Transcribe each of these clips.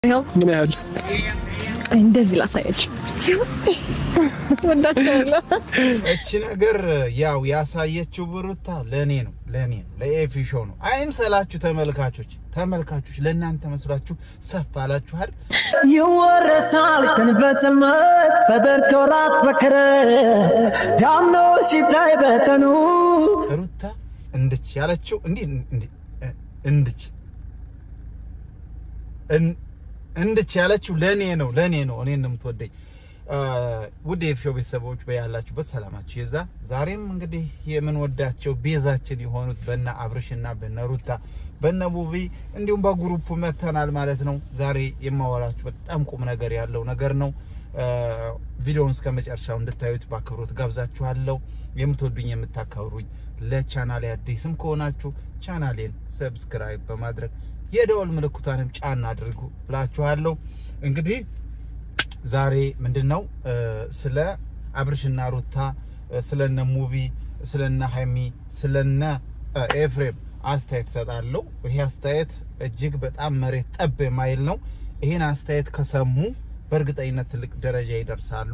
ይኸው ምን ያህል እንደዚህ ላሳያችሁ። ወዳቸዋለሁ። እቺ ነገር ያው ያሳየችው ብሩታ ለእኔ ነው ለእኔ ነው ለኤፊ ሾው ነው። አይምሰላችሁ ተመልካቾች ተመልካቾች ለእናንተ መስሏችሁ ሰፍ አላችኋል። ይወረሳል ከንፈጽመት በበርዶራት በከረ ዳምኖ ሲታይ በቀኑ ሩታ እንድች ያለችው እንዲህ እንዲህ እንድች እን- እንድች ያለችው ለእኔ ነው ለእኔ ነው እኔን ነው የምትወደኝ። ውድ የኤፊ ሾው ቤተሰቦች በያላችሁበት ሰላማችሁ ይብዛ። ዛሬም እንግዲህ የምንወዳቸው ቤዛችን የሆኑት በነ አብርሽና በነ ሩታ በነ ቡቪ እንዲሁም በግሩፕ መተናል ማለት ነው። ዛሬ የማወራችሁ በጣም ቁም ነገር ያለው ነገር ነው። ቪዲዮውን እስከ መጨረሻው እንድታዩት በአክብሮት ጋብዛችኋለሁ። የምትወዱኝ የምታከብሩኝ፣ ለቻናሌ አዲስም ከሆናችሁ ቻናሌን ሰብስክራይብ በማድረግ የደወል ምልክቷንም ጫን አድርጉ ብላችኋለሁ። እንግዲህ ዛሬ ምንድን ነው ስለ አብርሽና ሩታ ስለነ ሙቪ ስለነ ሀይሚ ስለነ ኤፍሬም አስተያየት እሰጣለሁ። ይሄ አስተያየት እጅግ በጣም መሬት ጠብ የማይል ነው። ይህን አስተያየት ከሰሙ በእርግጠኝነት ትልቅ ደረጃ ይደርሳሉ።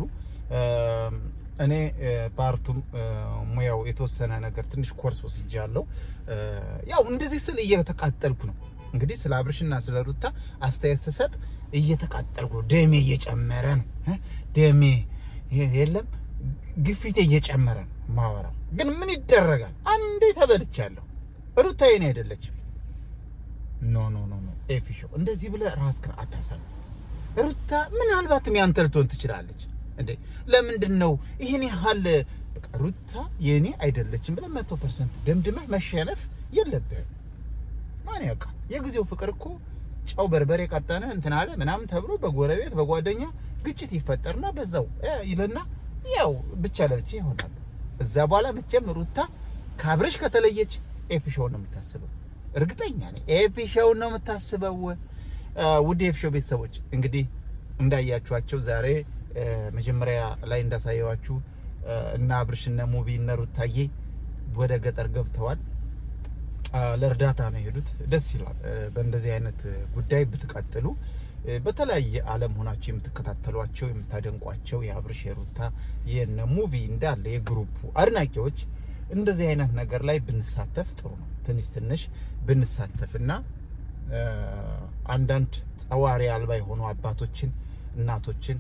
እኔ በአርቱም ሙያው የተወሰነ ነገር ትንሽ ኮርስ ወስጃለሁ። ያው እንደዚህ ስል እየተቃጠልኩ ነው። እንግዲህ ስለ አብርሽና ስለ ሩታ አስተያየት ስሰጥ እየተቃጠልኩ ነው። ደሜ እየጨመረ ነው። እ ደሜ የለም ግፊቴ እየጨመረ ነው ማወራው። ግን ምን ይደረጋል? አንዴ ተበልቻለሁ። ሩታ የኔ አይደለችም። ኖ ኖ ኖ ኖ ኤፊ ሾው እንደዚህ ብለህ ራስህን አታሰብ። ሩታ ምናልባትም ያንተ ልትሆን ትችላለች እንዴ። ለምንድን ነው ይህን ያህል በቃ ሩታ የኔ አይደለችም ብለህ መቶ ፐርሰንት ደምድመህ መሸነፍ የለብህም። ማን ያውቃል? የጊዜው ፍቅር እኮ ጨው በርበሬ ቀጠነ እንትን አለ ምናምን ተብሎ በጎረቤት በጓደኛ ግጭት ይፈጠርና በዛው እ ይልና ያው ብቻ ለብቻ ይሆናሉ። እዛ በኋላ መቼም ሩታ ከአብርሽ ከተለየች ኤፊ ሾውን ነው የምታስበው። እርግጠኛ ነኝ ኤፊ ሾውን ነው የምታስበው። ውድ ኤፊ ሾው ቤተሰቦች እንግዲህ እንዳያችኋቸው ዛሬ መጀመሪያ ላይ እንዳሳየዋችሁ እና አብርሽ እነ ሙቢ እነ ሩታዬ ወደ ገጠር ገብተዋል። ለእርዳታ ነው የሄዱት። ደስ ይላል። በእንደዚህ አይነት ጉዳይ ብትቀጥሉ በተለያየ ዓለም ሆናቸው የምትከታተሏቸው የምታደንቋቸው የአብርሽ የሩታ የነ ሙቪ እንዳለ የግሩፑ አድናቂዎች እንደዚህ አይነት ነገር ላይ ብንሳተፍ ጥሩ ነው። ትንሽ ትንሽ ብንሳተፍና አንዳንድ ጠዋሪ አልባ የሆኑ አባቶችን እናቶችን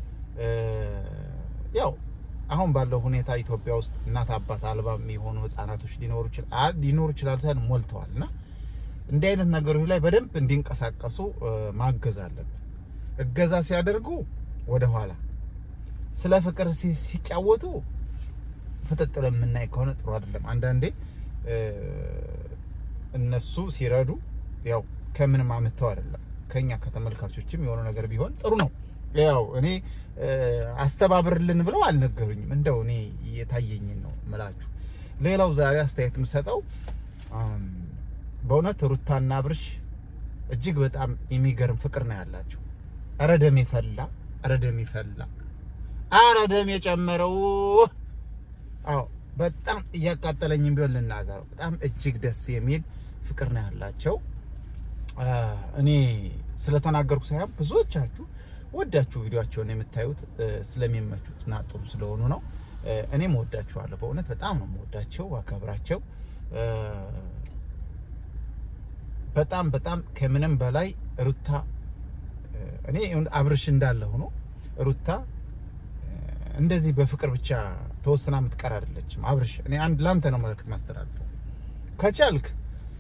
ያው አሁን ባለው ሁኔታ ኢትዮጵያ ውስጥ እናት አባት አልባ የሆኑ ህጻናቶች ሊኖሩ ይችላል ሊኖሩ ይችላል ሳይሆን ሞልተዋል። እና እንዲህ አይነት ነገሮች ላይ በደንብ እንዲንቀሳቀሱ ማገዝ አለብን። እገዛ ሲያደርጉ ወደ ኋላ ስለ ፍቅር ሲጫወቱ ፍጥጥ የምናይ ከሆነ ጥሩ አይደለም። አንዳንዴ እነሱ ሲረዱ ያው ከምንም አምተው አይደለም ከኛ ከተመልካቾችም የሆነ ነገር ቢሆን ጥሩ ነው። ያው እኔ አስተባብርልን ብለው አልነገሩኝም። እንደው እኔ የታየኝን ነው ምላችሁ። ሌላው ዛሬ አስተያየት የምሰጠው በእውነት ሩታና አብርሽ እጅግ በጣም የሚገርም ፍቅር ነው ያላቸው። ኧረ ደም ፈላ፣ ኧረ ደም ፈላ፣ ኧረ ደም የጨመረው። አዎ በጣም እያቃጠለኝም ቢሆን ልናገረው፣ በጣም እጅግ ደስ የሚል ፍቅር ነው ያላቸው። እኔ ስለተናገርኩ ሳይሆን ብዙዎቻችሁ ወዳችሁ ቪዲዮቸውን የምታዩት ስለሚመቹት እና ጥሩ ስለሆኑ ነው። እኔም ወዳችኋለሁ። በእውነት በጣም ነው የምወዳቸው፣ አከብራቸው። በጣም በጣም ከምንም በላይ ሩታ እኔ አብርሽ እንዳለ ሆኖ ሩታ እንደዚህ በፍቅር ብቻ ተወስና የምትቀር አይደለችም። አብርሽ እኔ አንድ ላንተ ነው መልዕክት ማስተላልፈው ከቻልክ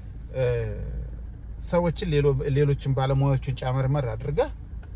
ሰዎችን ሌሎችን ባለሙያዎችን ጫመርመር አድርገህ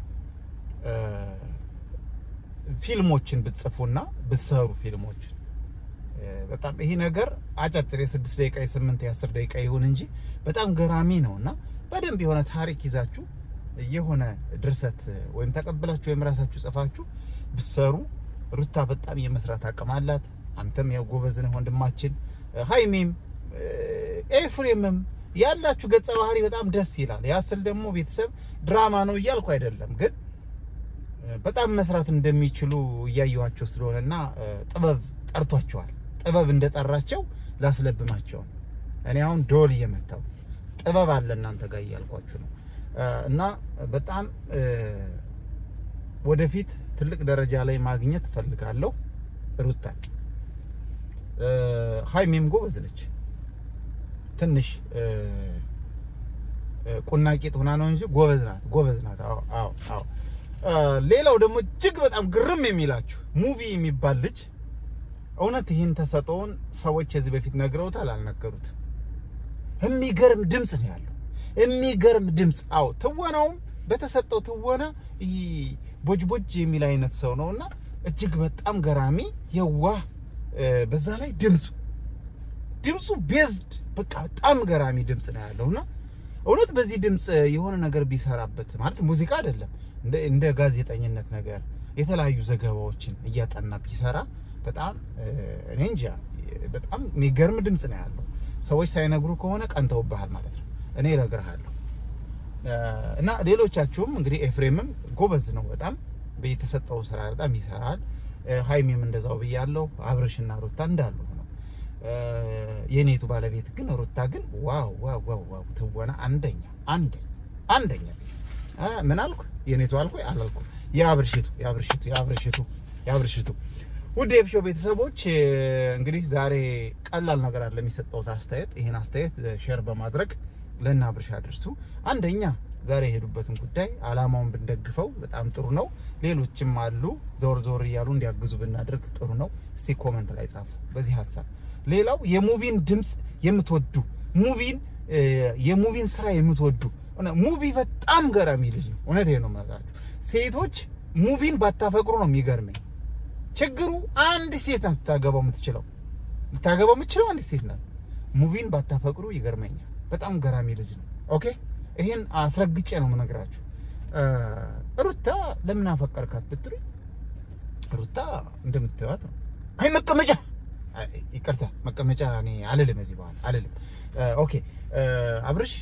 ፊልሞችን ብትጽፉና ብትሰሩ ፊልሞችን በጣም ይሄ ነገር አጫጭር የስድስት ደቂቃ የስምንት የአስር ደቂቃ ይሁን እንጂ በጣም ገራሚ ነው እና በደንብ የሆነ ታሪክ ይዛችሁ የሆነ ድርሰት ወይም ተቀብላችሁ ወይም ራሳችሁ ጽፋችሁ ብትሰሩ ሩታ በጣም የመስራት አቅም አላት። አንተም ያው ጎበዝ ነህ ወንድማችን፣ ሀይሜም ኤፍሬምም ያላችሁ ገጸ ባህሪ በጣም ደስ ይላል። ያስል ደግሞ ቤተሰብ ድራማ ነው እያልኩ አይደለም፣ ግን በጣም መስራት እንደሚችሉ እያየኋቸው ስለሆነና ጥበብ ጠርቷቸዋል። ጥበብ እንደጠራቸው ላስለብማቸው እኔ አሁን ዶል እየመታው ጥበብ አለ እናንተ ጋር እያልኳችሁ ነው። እና በጣም ወደፊት ትልቅ ደረጃ ላይ ማግኘት እፈልጋለሁ ሩታን። ሀይሚም ጎበዝ ነች። ትንሽ ቁናቂት ሆና ነው እንጂ ጎበዝ ናት፣ ጎበዝ ናት። አዎ አዎ አዎ። ሌላው ደግሞ እጅግ በጣም ግርም የሚላችሁ ሙቪ የሚባል ልጅ እውነት ይህን ተሰጠውን ሰዎች ከዚህ በፊት ነግረውታል አልነገሩት? የሚገርም ድምፅ ነው ያለው፣ የሚገርም ድምፅ። አዎ ትወናውም በተሰጠው ትወና ይህ ቦጅ ቦጅ የሚል አይነት ሰው ነው እና እጅግ በጣም ገራሚ የዋህ፣ በዛ ላይ ድምፁ ድምፁ ቤዝድ በቃ በጣም ገራሚ ድምፅ ነው ያለውና እውነት በዚህ ድምፅ የሆነ ነገር ቢሰራበት ማለት ሙዚቃ አይደለም እንደ ጋዜጠኝነት ነገር የተለያዩ ዘገባዎችን እያጠና ቢሰራ በጣም እኔ እንጃ በጣም የሚገርም ድምፅ ነው ያለው። ሰዎች ሳይነግሩ ከሆነ ቀንተውብሃል ማለት ነው። እኔ እነግርሃለሁ። እና ሌሎቻችሁም እንግዲህ ኤፍሬምም ጎበዝ ነው በጣም የተሰጠው ስራ በጣም ይሰራል። ሀይሚም እንደዛው ብያለሁ። አብርሽና ሩታ እንዳሉ ነው። የኔቱ ባለቤት ግን ሩታ ግን ዋው ዋው ዋው ዋው ትወና አንደኛ አንደኛ አንደኛ። ምን አልኩ? የኔቱ አልኩ አላልኩ? የአብርሽቱ የአብርሽቱ የአብርሽቱ የአብርሽቱ ውድ የፍሾ ቤተሰቦች እንግዲህ ዛሬ ቀላል ነገር አለ የሚሰጠውት አስተያየት። ይህን አስተያየት ሼር በማድረግ ለእነ አብርሽ አድርሱ። አንደኛ ዛሬ የሄዱበትን ጉዳይ አላማውን ብንደግፈው በጣም ጥሩ ነው። ሌሎችም አሉ ዞር ዞር እያሉ እንዲያግዙ ብናደርግ ጥሩ ነው። እስቲ ኮመንት ላይ ጻፉ በዚህ ሀሳብ። ሌላው የሙቪን ድምፅ የምትወዱ ሙቪን የሙቪን ስራ የምትወዱ ሙቪ በጣም ገራሚ ልጅ ነው። እውነቴን ነው የምነግራችሁ። ሴቶች ሙቪን ባታፈቅሩ ነው የሚገርመኝ። ችግሩ አንድ ሴት ናት ልታገባው የምትችለው ልታገባው የምትችለው አንድ ሴት ናት። ሙቪን ባታፈቅሩ ይገርመኛል። በጣም ገራሚ ልጅ ነው። ኦኬ ይሄን አስረግጬ ነው የምነግራችሁ። ሩታ ለምን አፈቀርካት ብትሉ ሩታ እንደምትዋት ነው። አይ መቀመጫ ይቅርታ መቀመጫ እኔ አልልም፣ እዚህ በኋላ አልልም። ኦኬ አብርሽ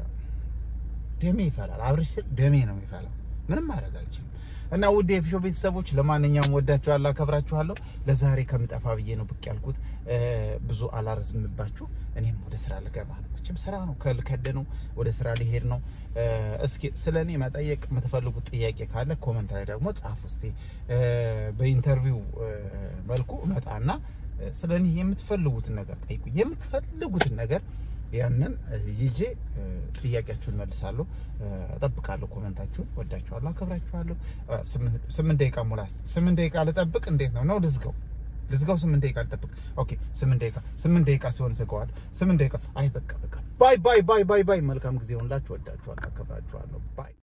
ደሜ ይፈላል። አብርሽ ስል ደሜ ነው የሚፈላው። ምንም ማድረግ አልችልም። እና ውድ የፊሾ ቤተሰቦች ለማንኛውም ወዳችኋለሁ፣ አከብራችኋለሁ። ለዛሬ ከምጠፋ ብዬ ነው ብቅ ያልኩት። ብዙ አላርዝምባችሁ። እኔም ወደ ስራ ልገባ ነው። መቼም ስራ ነው፣ ከልከደ ነው፣ ወደ ስራ ሊሄድ ነው። እስኪ ስለ እኔ መጠየቅ የምትፈልጉት ጥያቄ ካለ ኮመንት ላይ ደግሞ ጻፉ። እስኪ በኢንተርቪው መልኩ እመጣና ስለ እኔ የምትፈልጉትን ነገር ጠይቁ። የምትፈልጉትን ነገር ያንን ይዤ ጥያቄያችሁን መልሳለሁ። እጠብቃለሁ ኮመንታችሁን። ወዳችኋለሁ፣ አከብራችኋለሁ። ስምንት ደቂቃ ሙላ። ስምንት ደቂቃ ልጠብቅ? እንዴት ነው ነው? ልዝጋው ልዝጋው? ስምንት ደቂቃ ልጠብቅ? ኦኬ፣ ስምንት ደቂቃ ስምንት ደቂቃ ሲሆን ዝጋዋለሁ። ስምንት ደቂቃ። አይ በቃ በቃ። ባይ ባይ ባይ ባይ ባይ። መልካም ጊዜ ሆንላችሁ። ወዳችኋለሁ፣ አከብራችኋለሁ። ባይ